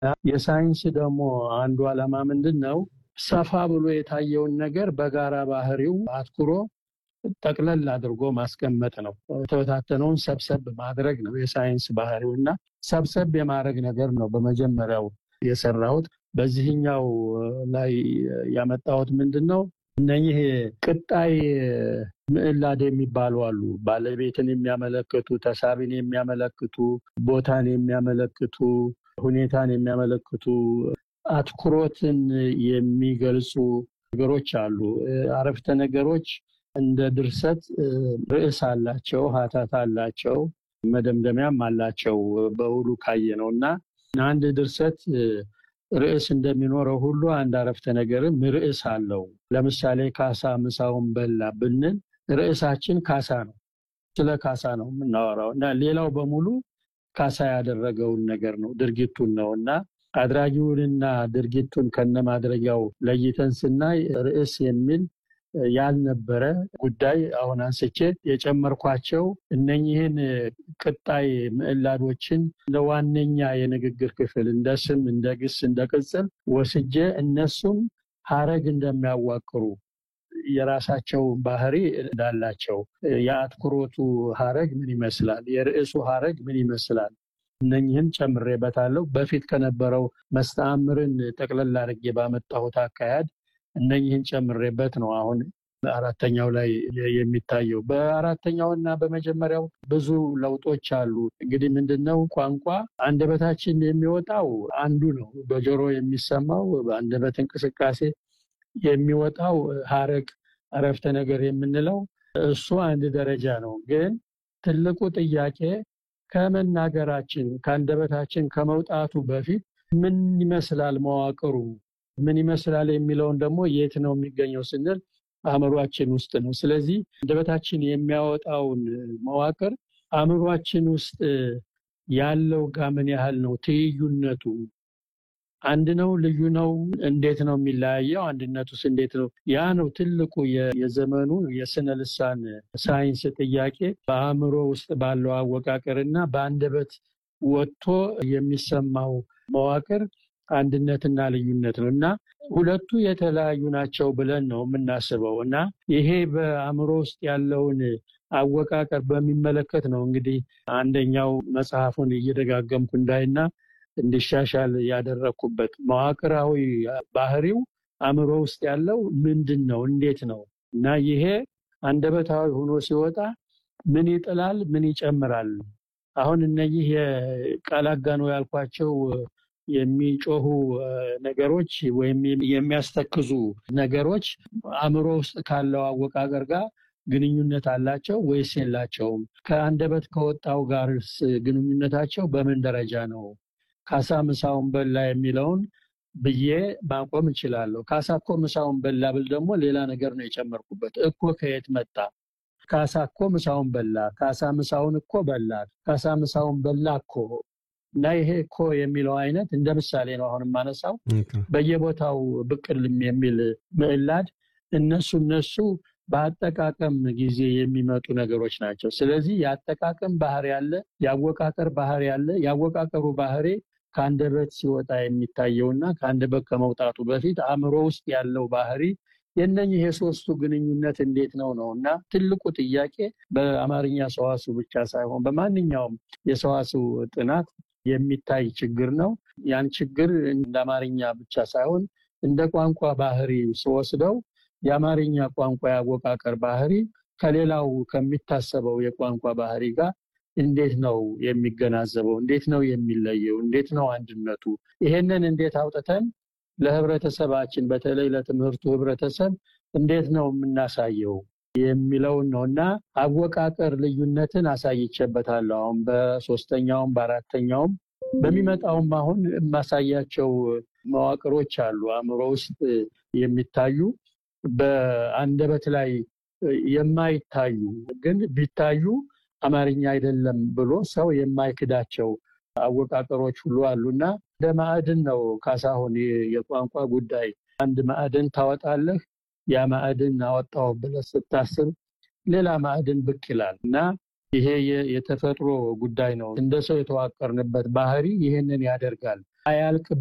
የሳይንስ ደግሞ አንዱ ዓላማ ምንድን ነው? ሰፋ ብሎ የታየውን ነገር በጋራ ባህሪው አትኩሮ ጠቅለል አድርጎ ማስቀመጥ ነው። የተበታተነውን ሰብሰብ ማድረግ ነው የሳይንስ ባህሪው እና ሰብሰብ የማድረግ ነገር ነው በመጀመሪያው የሰራሁት። በዚህኛው ላይ ያመጣሁት ምንድን ነው? እነኚህ ቅጣይ ምዕላድ የሚባሉ አሉ። ባለቤትን የሚያመለክቱ፣ ተሳቢን የሚያመለክቱ፣ ቦታን የሚያመለክቱ፣ ሁኔታን የሚያመለክቱ፣ አትኩሮትን የሚገልጹ ነገሮች አሉ። አረፍተ ነገሮች እንደ ድርሰት ርዕስ አላቸው፣ ሀተታ አላቸው፣ መደምደሚያም አላቸው በውሉ ካየ ነው እና አንድ ድርሰት ርዕስ እንደሚኖረው ሁሉ አንድ አረፍተ ነገርም ርዕስ አለው። ለምሳሌ ካሳ ምሳውን በላ ብንል ርዕሳችን ካሳ ነው። ስለ ካሳ ነው የምናወራው እና ሌላው በሙሉ ካሳ ያደረገውን ነገር ነው ድርጊቱን ነው እና አድራጊውንና ድርጊቱን ከነማድረጊያው ለይተን ስናይ ርዕስ የሚል ያልነበረ ጉዳይ አሁን አንስቼ የጨመርኳቸው እነኚህን ቅጣይ ምዕላዶችን እንደ ዋነኛ የንግግር ክፍል እንደ ስም፣ እንደ ግስ፣ እንደ ቅጽል ወስጄ እነሱም ሀረግ እንደሚያዋቅሩ የራሳቸው ባህሪ እንዳላቸው የአትኩሮቱ ሀረግ ምን ይመስላል፣ የርዕሱ ሀረግ ምን ይመስላል፣ እነኝህን ጨምሬበታለሁ። በፊት ከነበረው መስተአምርን ጠቅለል አድርጌ ባመጣሁት አካሄድ እነኝህን ጨምሬበት ነው አሁን አራተኛው ላይ የሚታየው። በአራተኛው እና በመጀመሪያው ብዙ ለውጦች አሉ። እንግዲህ ምንድነው ቋንቋ አንደበታችን የሚወጣው አንዱ ነው። በጆሮ የሚሰማው በአንደበት እንቅስቃሴ የሚወጣው ሀረግ አረፍተ ነገር የምንለው እሱ አንድ ደረጃ ነው። ግን ትልቁ ጥያቄ ከመናገራችን ከአንደበታችን ከመውጣቱ በፊት ምን ይመስላል መዋቅሩ ምን ይመስላል የሚለውን ደግሞ የት ነው የሚገኘው ስንል አእምሯችን ውስጥ ነው። ስለዚህ አንደበታችን የሚያወጣውን መዋቅር አእምሯችን ውስጥ ያለው ጋር ምን ያህል ነው ትይዩነቱ አንድ ነው? ልዩ ነው? እንዴት ነው የሚለያየው? አንድነቱስ እንዴት ነው? ያ ነው ትልቁ የዘመኑ የስነ ልሳን ሳይንስ ጥያቄ በአእምሮ ውስጥ ባለው አወቃቀር እና በአንደበት ወጥቶ የሚሰማው መዋቅር አንድነትና ልዩነት ነው እና ሁለቱ የተለያዩ ናቸው ብለን ነው የምናስበው እና ይሄ በአእምሮ ውስጥ ያለውን አወቃቀር በሚመለከት ነው እንግዲህ አንደኛው መጽሐፉን እየደጋገምኩ እንዳይና እንዲሻሻል ያደረግኩበት መዋቅራዊ ባህሪው አእምሮ ውስጥ ያለው ምንድን ነው እንዴት ነው እና ይሄ አንደበታዊ ሆኖ ሲወጣ ምን ይጥላል ምን ይጨምራል አሁን እነዚህ የቃል አጋኖ ያልኳቸው የሚጮሁ ነገሮች ወይም የሚያስተክዙ ነገሮች አእምሮ ውስጥ ካለው አወቃቀር ጋር ግንኙነት አላቸው ወይስ የላቸውም? ከአንደበት ከወጣው ጋርስ ግንኙነታቸው በምን ደረጃ ነው? ካሳ ምሳውን በላ የሚለውን ብዬ ማቆም እችላለሁ። ካሳ እኮ ምሳውን በላ ብል ደግሞ ሌላ ነገር ነው የጨመርኩበት። እኮ ከየት መጣ? ካሳ እኮ ምሳውን በላ፣ ካሳ ምሳውን እኮ በላ፣ ካሳ ምሳውን በላ እኮ እና ይሄ እኮ የሚለው አይነት እንደ ምሳሌ ነው አሁን የማነሳው። በየቦታው ብቅልም የሚል ምዕላድ እነሱ እነሱ በአጠቃቀም ጊዜ የሚመጡ ነገሮች ናቸው። ስለዚህ የአጠቃቀም ባህሪ ያለ፣ የአወቃቀር ባህሪ ያለ። የአወቃቀሩ ባህሪ ከአንደበት ሲወጣ የሚታየውና ከአንደበት ከመውጣቱ በፊት አእምሮ ውስጥ ያለው ባህሪ የነኝህ የሶስቱ ግንኙነት እንዴት ነው ነው እና ትልቁ ጥያቄ በአማርኛ ሰዋስው ብቻ ሳይሆን በማንኛውም የሰዋስው ጥናት የሚታይ ችግር ነው። ያን ችግር እንደ አማርኛ ብቻ ሳይሆን እንደ ቋንቋ ባህሪ ስወስደው የአማርኛ ቋንቋ የአወቃቀር ባህሪ ከሌላው ከሚታሰበው የቋንቋ ባህሪ ጋር እንዴት ነው የሚገናዘበው? እንዴት ነው የሚለየው? እንዴት ነው አንድነቱ? ይሄንን እንዴት አውጥተን ለህብረተሰባችን በተለይ ለትምህርቱ ህብረተሰብ እንዴት ነው የምናሳየው የሚለውን ነው እና አወቃቀር ልዩነትን አሳይቼበታለሁ። አሁን በሶስተኛውም በአራተኛውም በሚመጣውም አሁን የማሳያቸው መዋቅሮች አሉ አእምሮ ውስጥ የሚታዩ በአንደበት ላይ የማይታዩ ግን ቢታዩ አማርኛ አይደለም ብሎ ሰው የማይክዳቸው አወቃቀሮች ሁሉ አሉና እንደ ማዕድን ነው ካሳሁን የቋንቋ ጉዳይ። አንድ ማዕድን ታወጣለህ። ያ ማዕድን አወጣው ብለህ ስታስብ ሌላ ማዕድን ብቅ ይላል እና ይሄ የተፈጥሮ ጉዳይ ነው። እንደ ሰው የተዋቀርንበት ባህሪ ይህንን ያደርጋል። አያልቅ